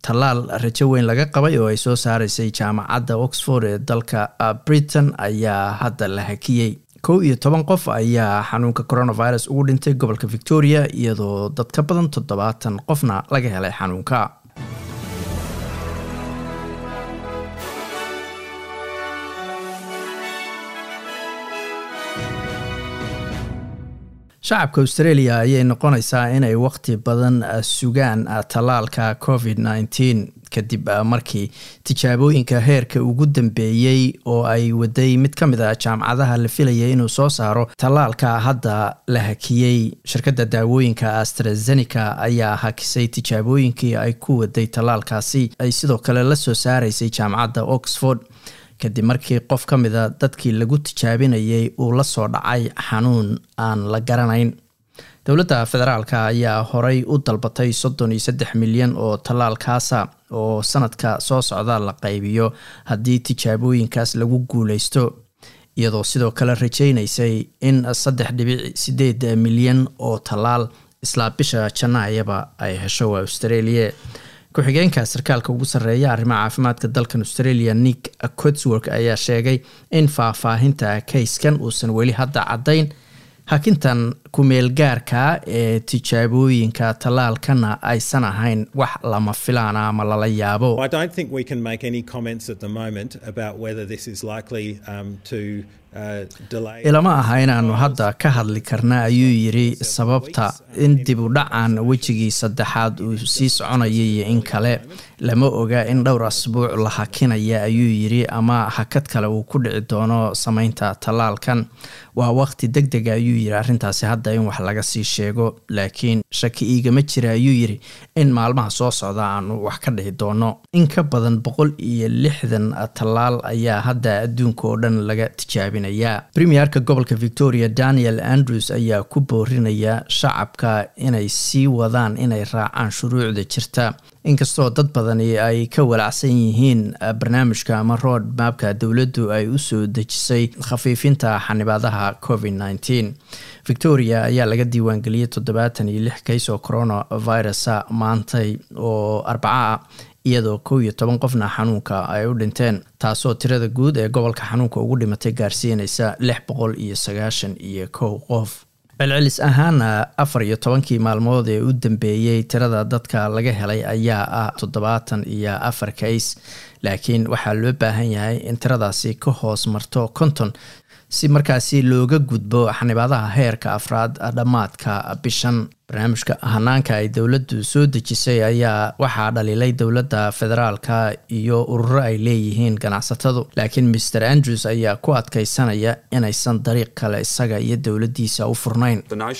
tallaal rajo weyn laga qabay oo ay soo saaraysay jaamacadda oxford ee dalka britain ayaa hadda la hakiyey kow iyo toban qof ayaa xanuunka coronavirus ugu dhintay gobolka victoria iyadoo dad ka badan toddobaatan qofna laga helay xanuunka shacabka australia ayay noqonaysaa inay waqti badan sugaan tallaalka covid nneteen kadib markii tijaabooyinka heerka ugu dambeeyey oo ay waday mid ka mid a jaamacadaha la filayay inuu soo saaro tallaalka hadda la hakiyey shirkadda daawooyinka astrazeneca ayaa hakisay tijaabooyinkii ay ku waday tallaalkaasi ay sidoo kale la soo saaraysay jaamacadda oxford kadib markii qof ka mida dadkii lagu tijaabinayay uu la soo dhacay xanuun aan la garanayn dowladda federaalka ayaa horey u dalbatay soddon iyo saddex milyan oo tallaalkaasa oo sanadka soo socda la qaybiyo haddii tijaabooyinkaas lagu guuleysto iyadoo sidoo kale rajaynaysay in saddex dhibic sideed milyan oo tallaal islaa bisha janaayaba ay hesho australia ku-xigeenka sarkaalka ugu sarreeya arrimaha caafimaadka dalkan australia nick cotswork ayaa sheegay in faahfaahinta kayskan uusan weli hadda caddayn hakintan kumeel gaarka ee tijaabooyinka tallaalkana aysan ahayn wax lama filaana ama lala yaabo ilama aha inaanu hadda ka hadli karna ayuu yiri sababta in dib u dhacan wejigii saddexaad uu sii soconaya iyo in kale lama oga in dhowr asbuuc la hakinaya ayuu yiri ama hakad kale uu ku dhici doono sameynta tallaalkan waa waqti deg dega ayuu yiri arrintaasi hadda in wax laga sii sheego laakiin shaki iigama jira ayuu yiri in maalmaha soo socda aanu wax ka dhici doono in ka badan boqol iyo lixdan tallaal ayaa hadda adduunka oo dhan laga tijaabinaya premierka gobolka victoria daniel andrews ayaa ku boorinaya shacabka inay sii wadaan inay raacaan shuruucda jirta inkastoo dad badani ay ka walacsan yihiin barnaamijka ama road maabka dowladdu ay u soo dejisay khafiifinta xanibaadaha covid nneteen victoria ayaa laga diiwaangeliyey toddobaatan iyo lix kays oo coronavirusa maantay oo arbaca ah iyadoo kow iyo toban qofna xanuunka ay u dhinteen taasoo tirada guud ee gobolka xanuunka ugu dhimatay gaarsiinaysa lix boqol iyo sagaashan iyo kow qof celcelis ahaana afar iyo tobankii maalmood ee u dambeeyey tirada dadka laga helay ayaa ah toddobaatan iyo afar kays laakiin waxaa loo baahan yahay in tiradaasi ka hoos marto konton si markaasi looga gudbo xanibaadaha heerka afraad dhammaadka bishan barnaamijka hanaanka ay dowladdu soo dejisay ayaa waxaa dhaliilay dowladda federaalka iyo ururo ay leeyihiin ganacsatadu laakiin maer andrews ayaa ku adkaysanaya inaysan dariiq kale isaga iyo dowladdiisa u furnayn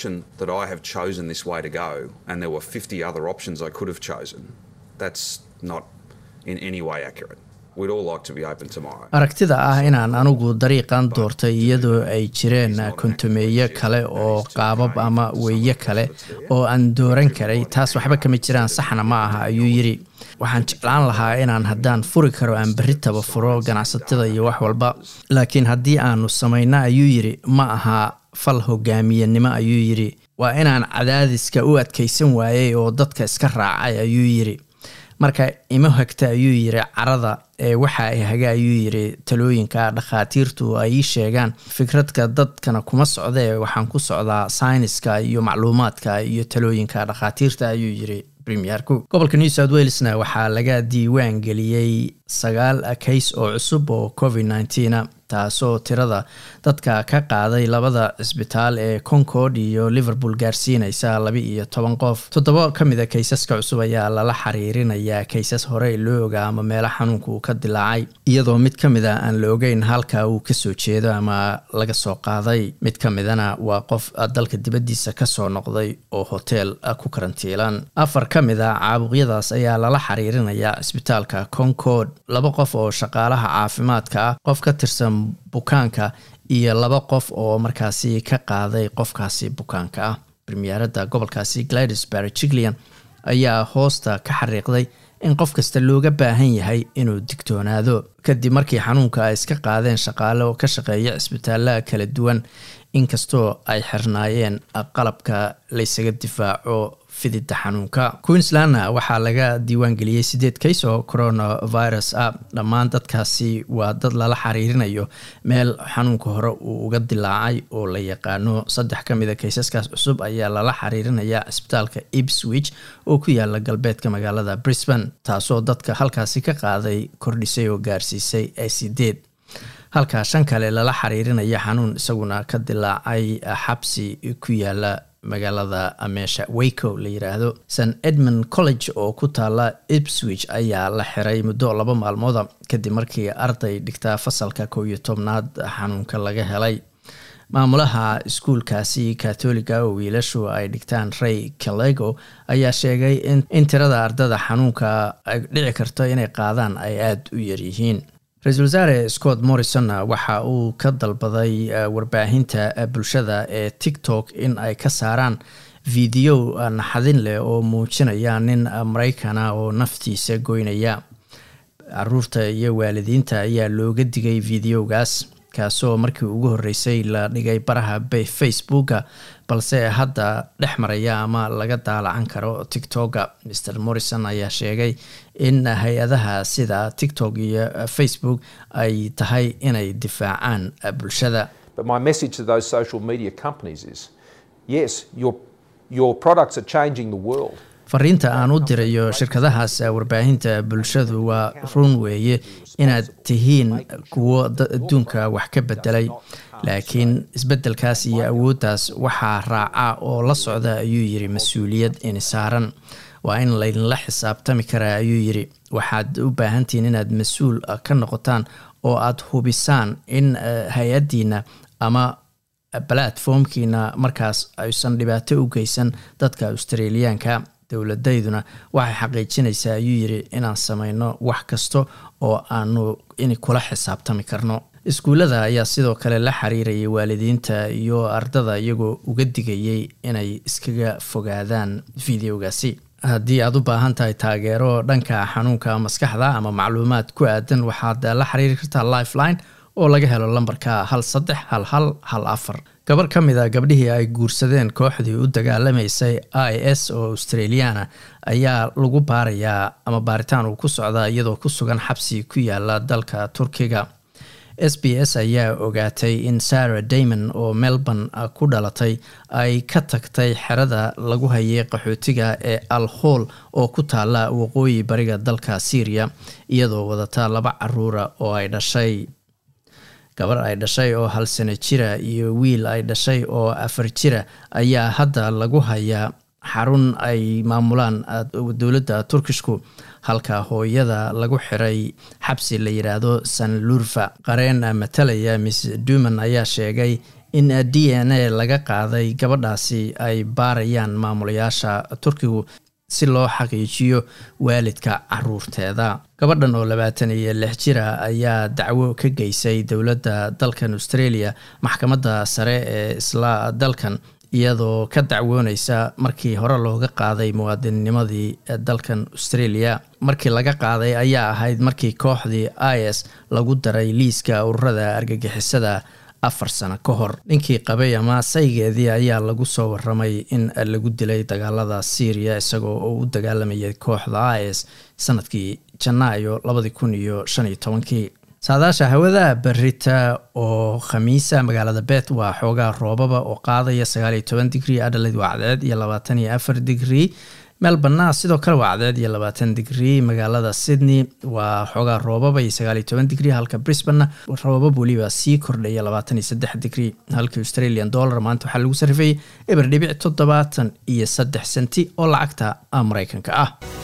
aragtida ah inaan anigu dariiqan doortay iyadoo ay jireen kontumeeyo kale oo qaabab ama weeye kale oo aan dooran karay taas waxba kama jiraan saxna ma aha ayuu yiri waxaan jeclaan lahaa inaan haddaan furi karo aan berritaba furo ganacsatada iyo wax walba laakiin haddii aanu samayno ayuu yiri ma aha fal hogaamiyenimo ayuu yiri waa inaan cadaadiska u adkaysan waayey oo dadka iska raacay ayuu yiri marka ima hagta ayuu yiri carada ee waxa ay haga ayuu yiri talooyinka dhakhaatiirtu ay ii sheegaan fikradka dadkana kuma socdee waxaan ku socdaa sayniska iyo macluumaadka iyo talooyinka dhakhaatiirta ayuu yiri premierku gobolka new south walesna waxaa laga diiwaan geliyey sagaal kays oo cusub oo covid nneteen taasoo tirada dadka ka qaaday labada cisbitaal ee concord iyo liverpool gaarsiinaysa laba iyo toban qof toddoba ka mid a kaysaska cusub ayaa lala xiriirinayaa kaysas horey loo ogaa ama meelo xanuunka uu ka dilaacay iyadoo mid ka mid a aan la ogeyn halka uu kasoo jeedo ama laga soo qaaday mid ka midana waa qof dalka dibaddiisa kasoo noqday oo hoteel ku karantiilan afar ka mid a caabuqyadaas ayaa lala xiriirinayaa cisbitaalka concord laba qof oo shaqaalaha caafimaadka ah qof ka tirsan bukaanka iyo laba qof oo markaasi ka qaaday qofkaasi bukaanka ah premierada gobolkaasi gladys barjiglian ayaa hoosta ka xariiqday in qof kasta looga baahan yahay inuu digtoonaado kadib markii xanuunka ay iska qaadeen shaqaale oo ka shaqeeya cisbitaalaha kala duwan inkastoo ay xirnaayeen qalabka laysaga difaaco fidida xanuunka queenslandna waxaa laga diiwaangeliyey sideed kays oo coronavirus ah dhammaan dadkaasi waa dad lala xiriirinayo meel xanuunka hore uu uga dilaacay oo la yaqaano saddex ka mid a kaysaskaas cusub ayaa lala xiriirinaya cisbitaalka ipswich oo ku yaala galbeedka magaalada brisbane taasoo dadka halkaasi ka qaaday kordhisay oo gaarsiisay sideed halka shan kale lala xiriirinaya xanuun isaguna ka dilaacay xabsi ku yaala magaalada meesha wayco la yiraahdo st edmund college oo ku taala ipswich ayaa la xiray muddo laba maalmooda kadib markii arday dhigtaa fasalka kow iyo tobnaad xanuunka laga helay maamulaha iskuulkaasi katoliga oo wiilashu ay dhigtaan ray calego ayaa sheegay in tirada ardada xanuunka ay dhici karto inay qaadaan ay aada u yaryihiin ra-iisul wasaare scott morrison waxa uu ka dalbaday warbaahinta bulshada ee tiktok in ay ka saaraan video naxadin leh oo muujinaya nin maraykana oo naftiisa goynaya caruurta iyo waalidiinta ayaa looga digay videogaas kaasoo markii ugu horreysay la dhigay baraha facebooka balse hadda dhex maraya ama laga daalacan karo tiktoka mr morrison ayaa sheegay in hay-adaha sida tiktok iyo facebook ay tahay inay difaacaan bulshada fariinta aan u dirayo shirkadahaas warbaahinta bulshadu waa run weeye inaad tihiin kuwo adduunka wax ka bedelay laakiin isbeddelkaas iyo awooddaas waxaa raaca oo la socda ayuu yiri mas-uuliyad ini saaran waa in laydinla xisaabtami karaa ayuu yiri waxaad u baahantihiin inaad mas-uul ka noqotaan oo aad hubisaan in hay-addiina ama balatformkiina markaas aysan dhibaato u geysan dadka australiyaanka dowladayduna waxay xaqiijinaysaa ayuu yiri inaan sameyno wax kasta oo aanu in kula xisaabtami karno iskuullada ayaa sidoo kale la xiriirayay waalidiinta iyo ardada iyagoo uga digayay inay iskaga fogaadaan videogaasi haddii aad u baahan tahay taageero dhanka xanuunka maskaxda ama macluumaad ku aadan waxaad la xiriiri kartaa lifeline oo laga helo lambarka hal saddex hal hal hal afar gabar ka mid a gabdhihii ay guursadeen kooxdii u dagaalamaysay i s oo australiana ayaa lagu baarayaa ama baaritaan uu ku socdaa iyadoo ku sugan xabsi ku yaala dalka turkiga s b s ayaa ogaatay in sarah damon oo melbourne ku dhalatay ay ka tagtay xerada lagu hayay qaxootiga ee al hool oo ku taala waqooyi bariga dalka syria iyadoo wadata laba caruura oo ay dhashay gabar ay dhashay oo hal sano jira iyo wiil ay dhashay oo afar jira ayaa hadda lagu hayaa xarun ay maamulaan dowladda turkishku halka hooyada lagu xiray xabsi la yiraahdo san lurfa qareen matalaya miss duman ayaa sheegay in d n a laga qaaday gabadhaasi ay baarayaan maamulayaasha turkigu si loo xaqiijiyo waalidka caruurteeda gabadhan oo labaatan iyo lix jira ayaa dacwo ka geysay dowladda dalkan australia maxkamadda sare ee isla dalkan iyadoo ka dacwooneysa markii hore looga qaaday muwaadinnimadii dalkan australia markii laga qaaday ayaa ahayd markii kooxdii i s lagu daray liiska ururada argagixisada afar sano ka hor ninkii qabay ama saygeedii ayaa lagu soo waramay in lagu dilay dagaalada syria isagoo oo u dagaalamayay kooxda i s sanadkii janaayo labadi kun iyo shan iyo tobankii saadaasha hawada berita oo khamiisa magaalada bet waa xoogaa roobaba oo qaadaya sagaaliyo toban digrii adhaleyd waa cadceed iyo labaatan iyo afar digrii melborna sidoo kale waa cadceed iyo labaatan digrii magaalada sydney waa xoogaa roobaba iyo sagaaliyo toban digrii halka brisbanna roobab weliba sii kordhaya labaatan iyo saddex digrii halka australian dollar maanta waxaa lagu sarifayay eber dhibic toddobaatan iyo saddex senti oo lacagta mareykanka ah